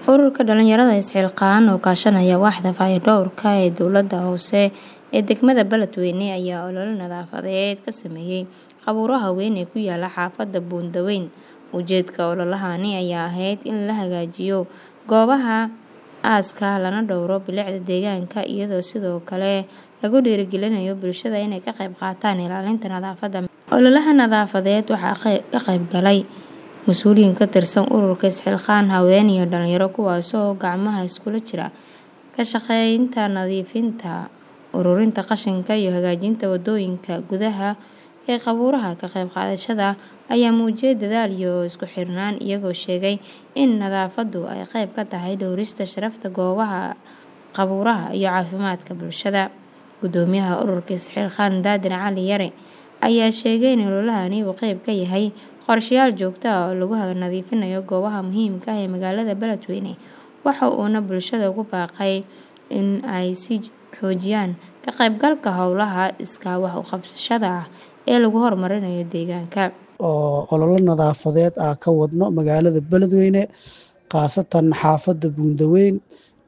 Ururka dhalinyarada is-xilqaan oo kaashanaya waaxda fayadhowrka ee dowladda hoose ee degmada Beledweyne ayaa olole nadaafadeed ka sameeyay qabuuraha weyn ee ku yaala xaafadda Buundaweyn. Ujeedka ololahani ayaa ahayd in la hagaajiyo goobaha aaska lana dhowro bilicda deegaanka iyadoo sidoo kale lagu dhiirrigelinayo bulshada inay ka qayb qaataan ilaalinta nadaafadda. Ololaha nadaafadeed waxaa ka qayb galay mas'uuliyiin ka tirsan ururka is-xilqaan, haween iyo dhalinyaro kuwaasoo gacmaha iskula jira ka shaqeynta nadiifinta, ururinta qashinka iyo hagaajinta waddooyinka gudaha ee qabuuraha. Ka qayb qaadashada ayaa muujiyay dadaal iyo isku xirnaan iyagoo sheegay in nadaafaddu ay qayb ka tahay dhowrista sharafta goobaha qabuuraha iyo caafimaadka bulshada. Guddoomiyaha ururka is-xilqaan Daadir Cali Yare ayaa sheegay in ololahani uu qayb ka yahay qorshayaal joogto ah oo lagu nadiifinayo goobaha muhiimka ah ee magaalada Beledweyne. Waxa uuna bulshada ugu baaqay in ay sii xoojiyaan ka qaybgalka hawlaha iskaa wax u qabsashada ah ee lagu horumarinayo deegaanka. oo olole nadaafadeed ah ka wadno magaalada Beledweyne khaasatan xaafadda Buundaweyn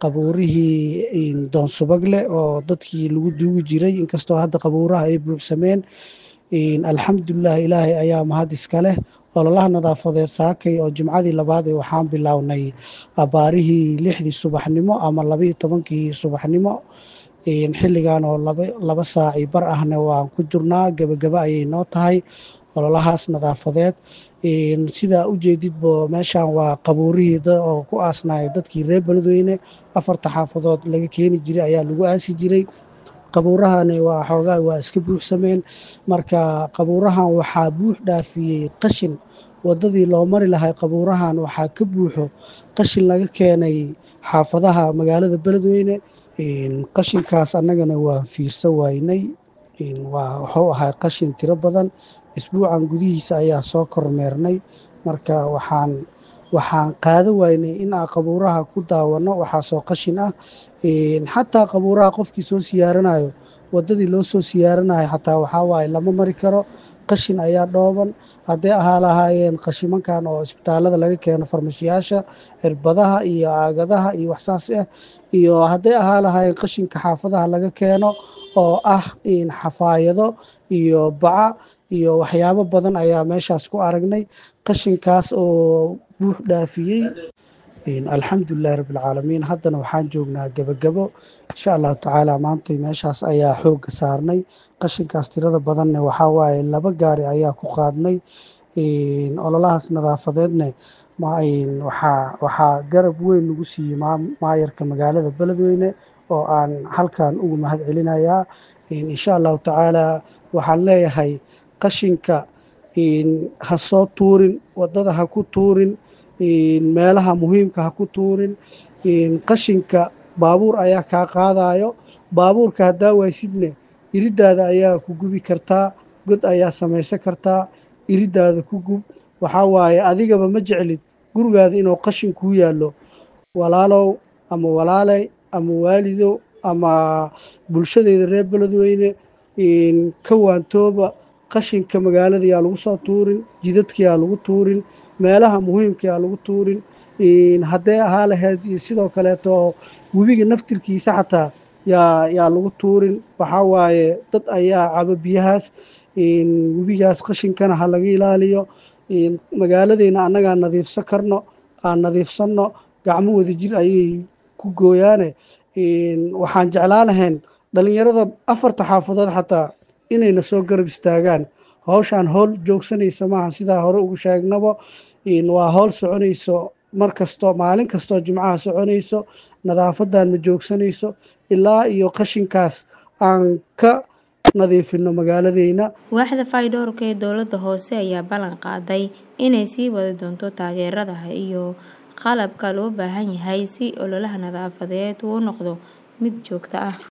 qabuurihii Doon Subagle oo dadkii lagu duugi jiray inkastoo hadda qabuuraha ay buuxsameen alxamdulilah ilaahay ayaa mahad iska leh ololaha nadaafadeed saakay oo jimcadii labaad ee waxaan bilownay abaarihii lixdii subaxnimo ama labaiyo tobankii subaxnimo xilligan oo laba saaci bar ahna waan ku jirnaa gebagaba ayay noo tahay ololahaas nadaafadeed sidaa u jeedidbo meeshan waa qabuurihii oo ku aasnaya dadkii reer Beledweyne afarta xaafadood laga keeni jiray ayaa lagu aasi jiray qabuurahani waa xoogaa waa iska buuxsameen marka qabuurahan waxaa buux dhaafiyey qashin waddadii loo mari lahay qabuurahan waxaa ka buuxo qashin laga keenay xaafadaha magaalada Beledweyne qashinkaas annagana waan fiirsan waynay waa wuxuu ahaa qashin tiro badan isbuucan gudihiisa ayaa soo kormeernay marka waxaan waxaan qaada waynay in aan qabuuraha ku daawano waxaasoo qashin ah xataa qabuuraha qofkii soo siyaaranayo waddadii loo soo siyaaranayo xataa waxaa waaye lama mari karo qashin ayaa dhooban hadday ahaa lahaayeen qashimankan oo isbitaalada laga keeno farmashiyaasha cirbadaha iyo aagadaha iyo waxsaas ah iyo hadday ahaa lahaayeen qashinka xaafadaha laga keeno oo ah xafaayado iyo baca iyo waxyaabo badan ayaa meeshaas ku aragnay qashinkaas oo buux dhaafiyey alxamdulilahi rabbilcaalamiin haddana waxaan joognaa gebagabo insha allahu tacaala maanta meeshaas ayaa xoogga saarnay qashinkaas tirada badanne waxaa waaye laba gaari ayaa ku qaadnay ololahaas nadaafadeedne waxaa waxaa garab weyn nagu siiyey maayarka magaalada Beledweyne oo aan halkan ugu mahad celinayaa insha allahu tacaala waxaan leeyahay qashinka ha soo tuurin waddada ha ku tuurin meelaha muhiimka ha ku tuurin qashinka baabuur ayaa kaa qaadayo baabuurka haddaa waysidne iridaada ayaa ku gubi kartaa god ayaa samaysan kartaa iridaada ku gub waxaa waaye adigaba ma jeclid gurigaada inuu qashin kuu yaallo walaalow ama walaaley ama waalidow ama bulshadeeda reer Beledweyne ka waantooba qashinka magaalada yaa lagu soo tuurin jidadka yaa lagu tuurin meelaha muhiimka yaa lagu tuurin hadday ahaa lahayd iyo sidoo kaleeto webiga naftirkiisa xataa yaa yaa lagu tuurin waxaa waaye dad ayaa cabo biyahaas webigaas qashinkana ha laga ilaaliyo magaaladeyna annagaa nadiifsan karno aan nadiifsanno gacmo wadajir ayay ku gooyaane waxaan jeclaa lahayn dhalinyarada afarta xaafadood xataa inayna soo garab istaagaan hawshaan howl joogsanaysa maaha sidaa hore ugu sheegnaba waa howl soconayso mar kasto maalin kastoo jimcaha soconayso nadaafadan ma joogsanayso ilaa iyo qashinkaas aan ka nadiifino magaaladeyna waaxda fayadhowrka ee dowladda hoose ayaa ballan qaaday inay sii wadi doonto taageerada iyo qalabka loo baahan yahay si ololaha nadaafadeed uu u noqdo mid joogto ah